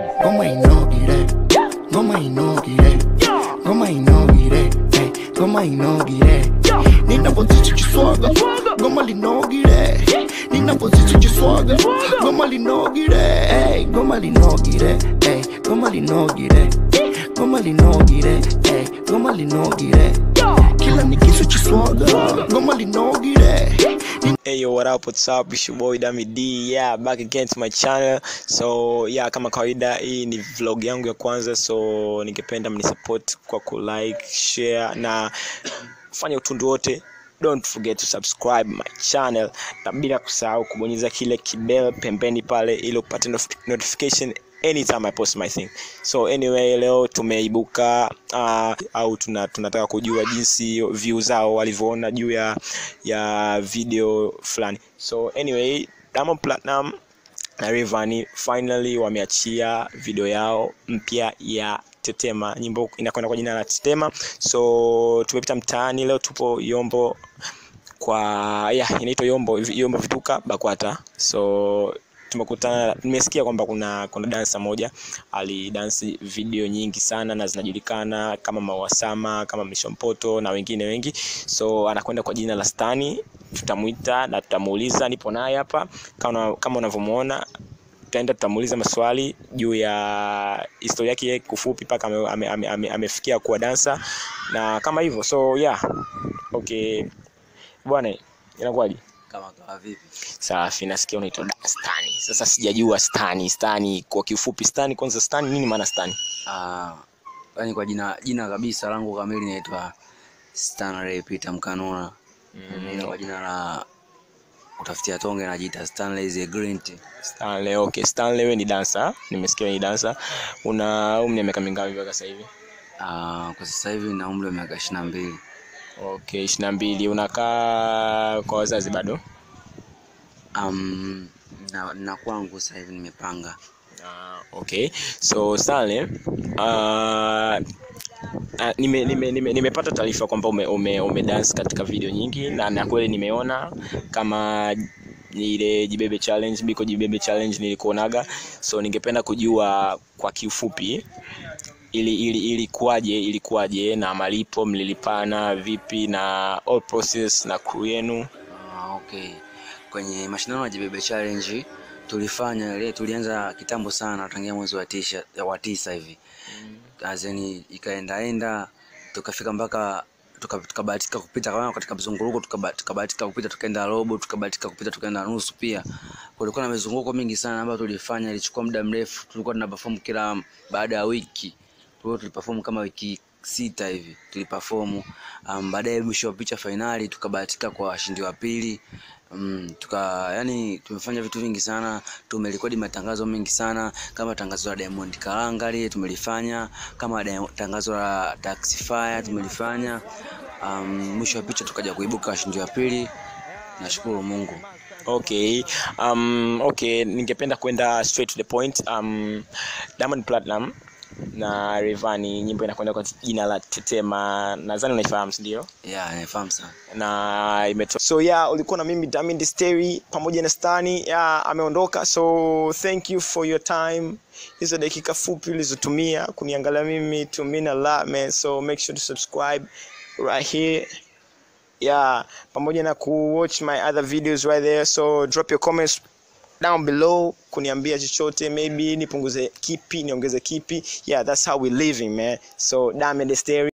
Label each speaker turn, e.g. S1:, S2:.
S1: ngoma inogire ngoma inogire ngoma inogire hey, ngoma inogire ninapozidi chiswaga ngoma linogire ninapozidi chiswaga ngoma linogire hey, ngoma linogire hey, ngoma linogire ngoma linogire hey, ngoma linogire kila nikisu chiswaga ngoma linogire
S2: Hey yo, what up, what's up? It's your boy Dami D. Yeah, back again to my channel. So, yeah, kama kawaida hii ni vlog yangu ya kwanza so ningependa mnisupport kwa ku like, share na fanya utundu wote. Don't forget to subscribe my channel na bila kusahau kubonyeza kile kibell pembeni pale ili upate nof- notification anytime I post my thing. So anyway, leo tumeibuka uh, au tuna, tunataka kujua jinsi view zao walivyoona juu ya ya video fulani. So anyway, Diamond Platinum na Rayvanny finally wameachia video yao mpya ya Tetema. Nyimbo inakwenda kwa jina la Tetema. So tumepita mtaani leo, tupo Yombo kwa yeah, inaitwa Yombo Yombo Vituka Bakwata. So tumekutana, nimesikia kwamba kuna kuna dansa moja alidansi video nyingi sana na zinajulikana kama Mawasama, kama Mishompoto na wengine wengi. So anakwenda kwa jina la Stani, tutamuita na tutamuuliza. Nipo naye hapa kama kama unavyomuona tutaenda tutamuuliza maswali juu ya historia yake yeye kufupi mpaka amefikia ame, ame, ame, amefikia kuwa dansa na kama hivyo so yeah okay bwana inakuwaje
S3: kama kawa vipi
S2: safi nasikia unaitwa Da- stani sasa sijajua stani stani kwa kiufupi stani kwanza stani nini maana stani
S3: Ah, yaani kwa jina jina kabisa langu kamili naitwa Stanley Peter Mkanuna mm. kwa jina la utafutia tonge najiita Stanley the Grint
S2: stanley okay stanley wewe ni dansa nimesikia wewe ni dansa una umri wa miaka mingapi mpaka sasa hivi
S3: Ah, kwa sasa hivi na umri wa miaka ishirini na mbili
S2: okay ishirini na mbili unakaa kwa wazazi bado
S3: um, na, na kwangu sasa hivi nimepanga
S2: Uh, okay so Stanley uh, uh, nime, nime, nime, nimepata taarifa kwamba ume, ume, ume dance katika video nyingi na na kweli nimeona kama ile jibebe challenge biko jibebe challenge nilikuonaga so ningependa kujua kwa kiufupi ili ili ilikuwaje ilikuwaje na malipo mlilipana vipi na all process na crew yenu
S3: Ah, okay kwenye mashindano ya jibebe challenge tulifanya ile tulianza kitambo sana tangia mwezi wa tisha wa tisa hivi azeni ikaendaenda tukafika mpaka tuka- tukabahatika kupita kama katika mzunguruko tukaba- tukabahatika kupita tukaenda robo tukabahatika kupita tukaenda nusu pia kulikuwa na mizunguko mingi sana ambayo tulifanya ilichukua muda mrefu tulikuwa tuna perform kila baada ya wiki tulikuwa tuliperform kama wiki sita hivi tuliperform um, baadaye mwisho wa picha fainali tukabahatika kwa washindi wa pili um, tuka yani tumefanya vitu vingi sana tumerekodi matangazo mengi sana kama tangazo la Diamond Karanga lile tumelifanya kama Dia- tangazo la Taxify tumelifanya um, mwisho wa picha tukaja kuibuka washindi wa pili nashukuru Mungu
S2: Okay. Um, okay, ningependa kwenda straight to the point. Um, Diamond Platinum na Rayvanny nyimbo inakwenda kwa jina la Tetema. Nadhani unaifahamu, si ndio?
S3: yeah naifahamu sana
S2: Na imetoka. So yeah, ulikuwa na mimi Diamond Sterry pamoja na Stani. Yeah, ameondoka. So thank you for your time. Hizo dakika fupi ulizotumia kuniangalia mimi to mean a lot man. So make sure to subscribe right here yeah pamoja na kuwatch my other videos right there so drop your comments down below kuniambia chochote maybe nipunguze kipi niongeze kipi yeah that's how we living man so diamond Stereo